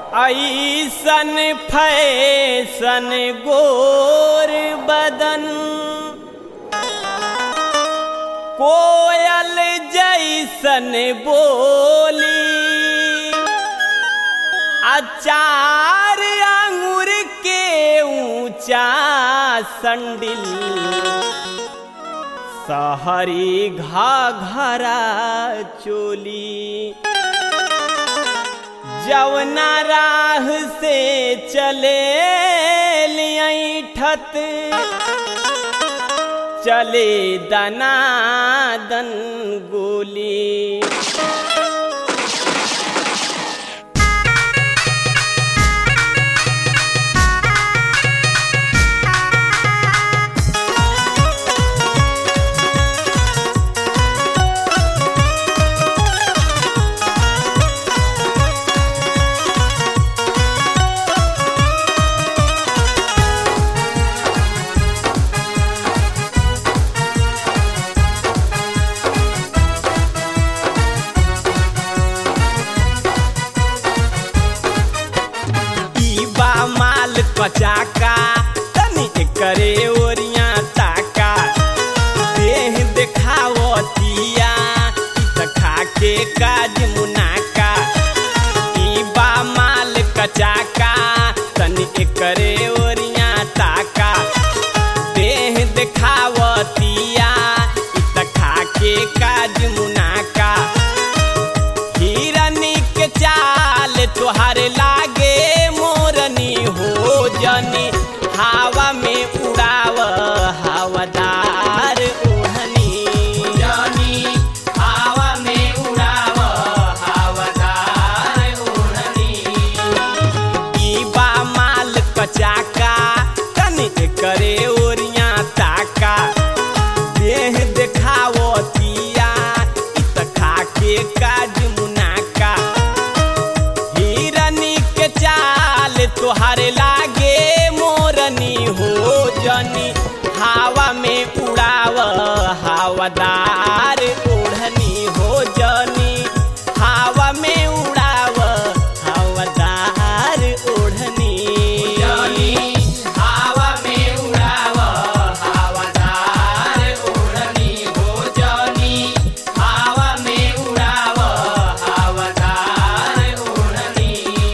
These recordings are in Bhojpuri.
ऐसन फैसन गोर बदन कोयल जैसन बोली अचार अंगूर के ऊंचा संडिल सहरी घाघरा चोली जवना राह से चले ठत चले दनादन गोली ई बा माल कचाका तनी करे ओरिया ताका देह देखावतिया ई त खाके काज मुनाका ई बा माल कचाका तनी करे ओरिया ताका देह देखावतिया ई त खाके काज मुनाका हिरनी के चाल तोहार लागे मोरनी हो जनी हवा में उड़ाव हवादार ओढ़नी जनी हवा में उड़ाव हवादार ओढ़नी ई बा माल कचाका तनी करे ओरिया ताका देह देखावतिया इ त खाके काज मुनाका हिरनी के चाल तोहार लागे मोरनी हो जनी हवा में उड़ाव हवादार ओढ़नी हो जनी हवा में उड़ाव हवादार ओढ़नी जनी हवा में उड़ाव हवादार ओढ़नी हो जनी हवा में उड़ाव हवादार ओढ़नी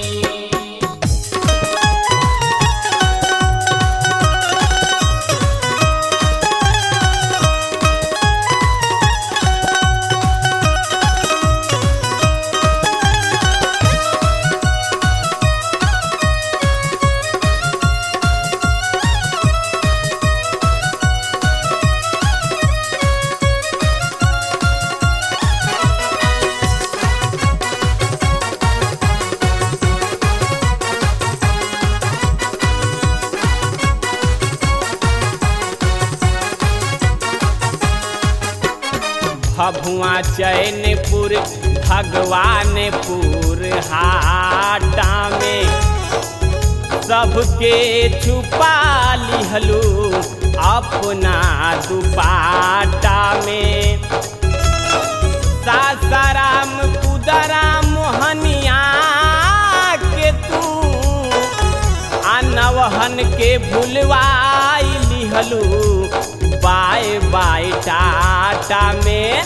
भभुआ चैनपुर भगवानपुर हाटा में सबके छुपा लिहलू अपना दुपाटा में सासाराम कुदरा मोहनिया के तू आ नवहन के भूलवाई लिहलू बाय बाय टाटा में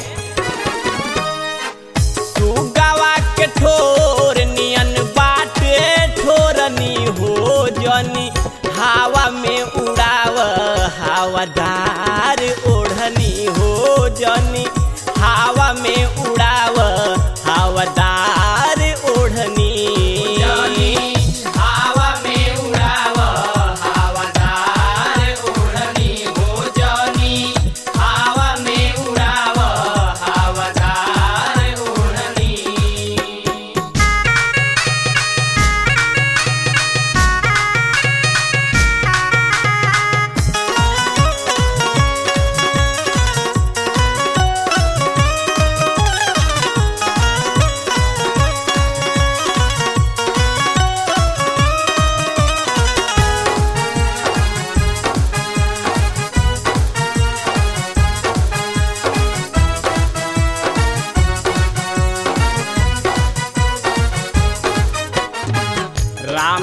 सुगवा के ठोर नियन बाटे ठोरनी हो जनी हवा में उड़ाव हवादार ओढ़नी हो जनी हवा में उड़ाव हवादार ओढ़नी हवा में उड़ाव हवादार ओढ़नी हो जनी हवा में उड़ाव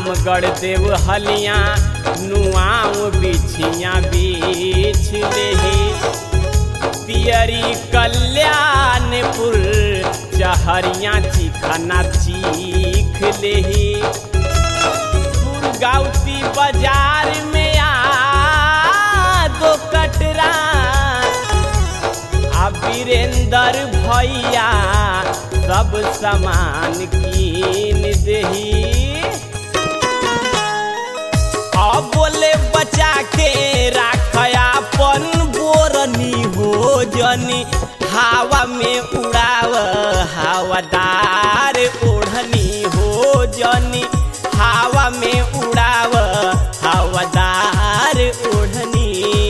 रामगढ़ देव हलिया नुआऊ बिछिया बीछ लेही पियरी कल्याणपुर चहरिया चिखना चीख लेही गाउती बाजार में आ दो कटरा आ वीरेंद्र भैया सब सामान कीन दही अब बोले बचा के राखयापन बोरनी हो जनी हवा में उड़ाव हवादार ओढ़नी हो जनी हवा में उड़ाव हवादार ओढ़नी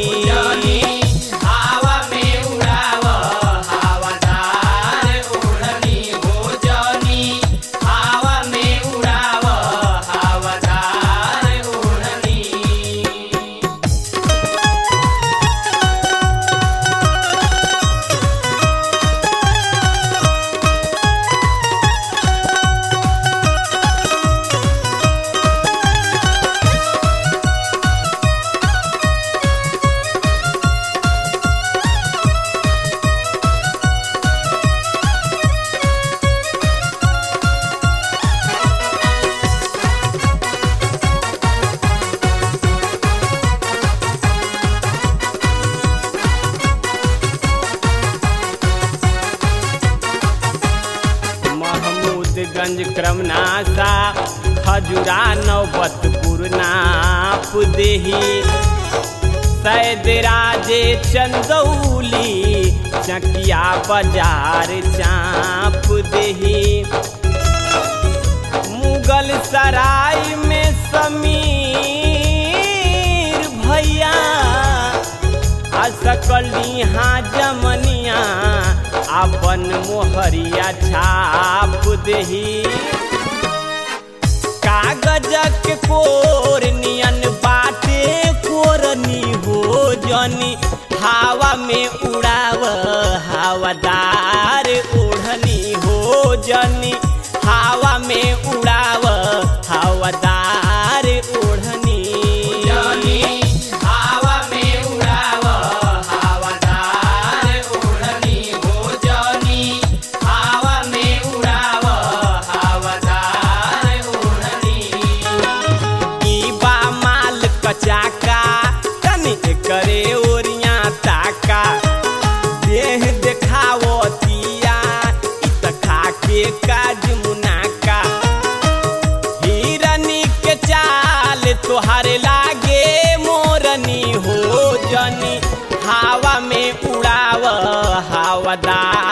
हवा में उड़ाव हवादार ओढ़नी हो जनी हवा में उड़ाव हवादार ओढ़नी महमूदगंज क्रमनाशा खजुरा नौबतपुर नाप देही सैद राजे चंदौली चकिया बाजार चाप देही मुगल सराय में समीर भैया आ सकल यहाँ जमनिया अपन मोहरिया छाप देही कागजक कोर नियन बाटे कोरनी हो जनी हवा में उड़ाव हवादार ओढ़नी हो जनी हवा में उड़ाव हवादार ओढ़नी जनी हवा में उड़ाव हवादार ओढ़नी हो जनी हवा में उड़ाव हवादार ओढ़नी ई बा माल कचाका तनी करे ओरिया ताका देह देखावो तिया इ त खाके काज मुनाका हिरनी के चाल तोहार लागे मोरनी हो जनी हवा में उड़ाव हवादार